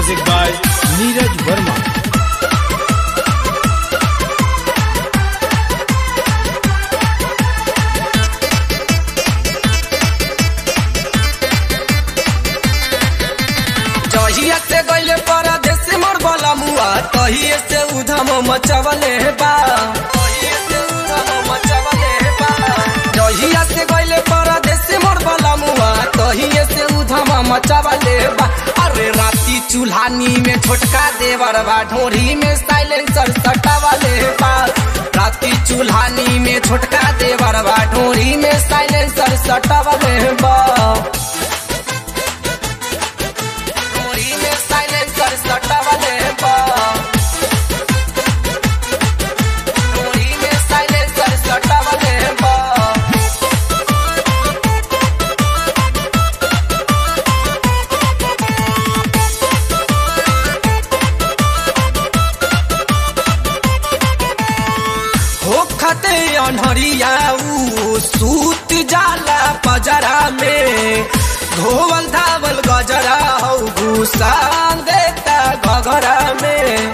Music by Neeraj Verma. जहिया से गइले परदेश मोर बला मुआ तहिए से उधम मचवले बा तहिए से उधम मचवले बा जहिया से गइले परदेश मोर बला मुआ तहिए से उधम मचवले बा अरे राती चूल्हानी में छोटका देवर बा ढोरी में साइलेंसर सटावले बा राती चूल्हानी में छोटका देवर बा ढोरी में साइलेंसर सटावले बा ढोरी में साइलेंसर सटावले बा ढोरी में साइलेंसर सटावले बा होखते अनहरिया ऊ सूत जाला पजरा में धोवल धावल गजरा हौ घुसान देता घगरा में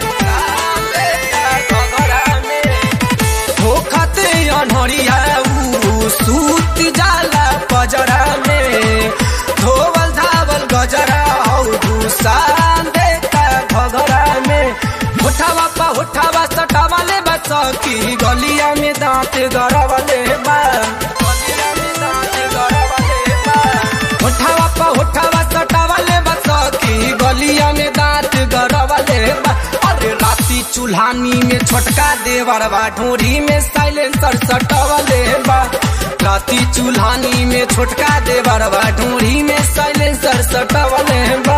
घगरा में होखते अनहरिया ऊ सूत जाला पजरा में धोवल धावल गजरा हौ घुसान देता घगरा में होठावा पा होठावा सटावा ले बस की गलिया में दांत गड़ावा ले बा गलिया में दांत गड़ावा ले बा होठावा पा होठावा सटावा ले बस की गलिया में दांत गड़ावा ले बा अरे राती चूल्हानी में छोटका देवर बा ढोरी में साइलेंसर सटावा ले बा राती चूल्हानी में छोटका देवर बा ढोरी में साइलेंसर सटावा ले बा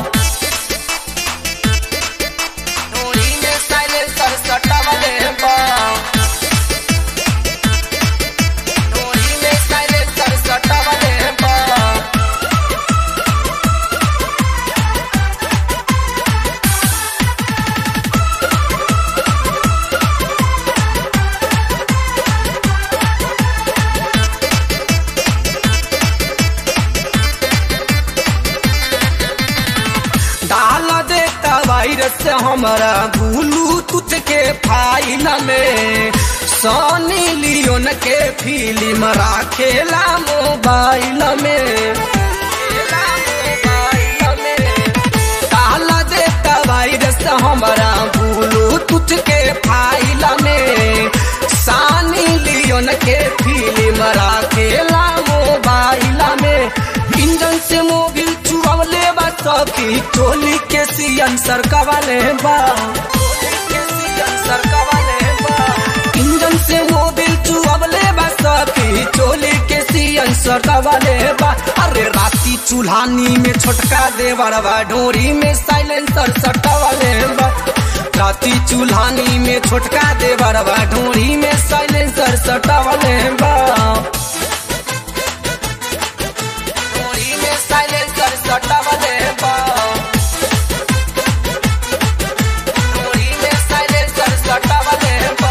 ढोरी में साइलेंसर सटावले बा ढोरी में साइलेंसर सटावले बा डाल देता वायरस हमारा ब्लूटूथ के फाइल में सोनी लियोन के फिल्म राखेला मोबाइल में खेला मोबाइल में डाल देता वायरस हमारा ब्लूटूथ के फाइल में सानी लियोन के फिल्म राखेला मोबाइल में इंजन से मोबिल चुरावले बा सखी टोली के सियन सरकावले बा इंजन से मोबिल चुरावले बा सखी टोली के सियन सरकावले बा अरे राती चूल्हानी में छोटका देवर बा ढोरी में साइलेंसर सटावले बा राती चूल्हानी में छोटका देवर बा ढोरी में साइलेंसर सटावले बा ढोरी में साइलेंसर सटावले बा ढोरी में साइलेंसर सटावले बा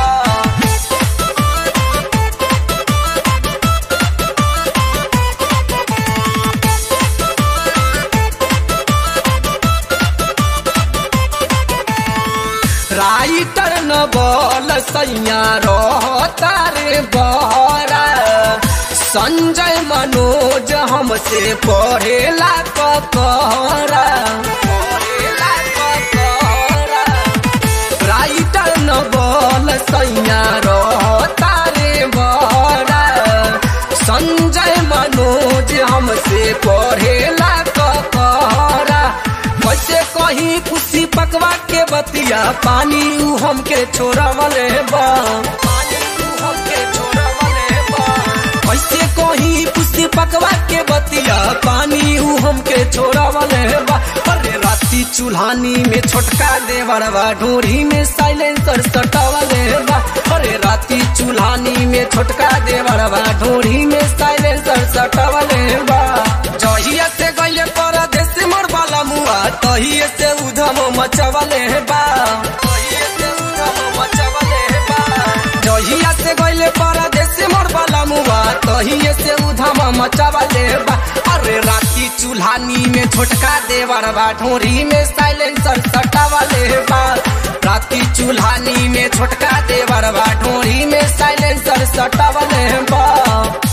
राइटर न बोल सैया रहता रे बहरा संजय मनोज हमसे पढ़ेला ककहरा पढ़ेला ककहरा राइटर न बोल सैया रहता रे बहरा संजय मनोज हमसे पढ़ेला ककहरा कैसे कहीं खुशी पकवा के बतिया पानी ऊ हमके छोड़वले बा पानी ऊ हमके छोड़वले बा कैसे कहीं खुशी पकवा के बतिया पानी ऊ हमके छोड़वले बा अरे राती चूल्हानी में छोटका देवर बा ढोरी में साइलेंसर सटावले बा अरे राती चूल्हानी में छोटका देवर बा ढोरी में साइलेंसर सटावले बा जहिया से गइले परदेश मोर बाला मुआ तहिए से उधम मचवले बा तहिए से उधम मचवले बा जहिया से गइले परदेश मोर बाला मुआ तहिए से उधम मचवले बा अरे राती चूल्हा चूल्हानी में छोटका देवर बा ढोरी में साइलेंसर सटावले बा राती चूल्हानी में छोटका देवर बा ढोरी में साइलेंसर सटावले बा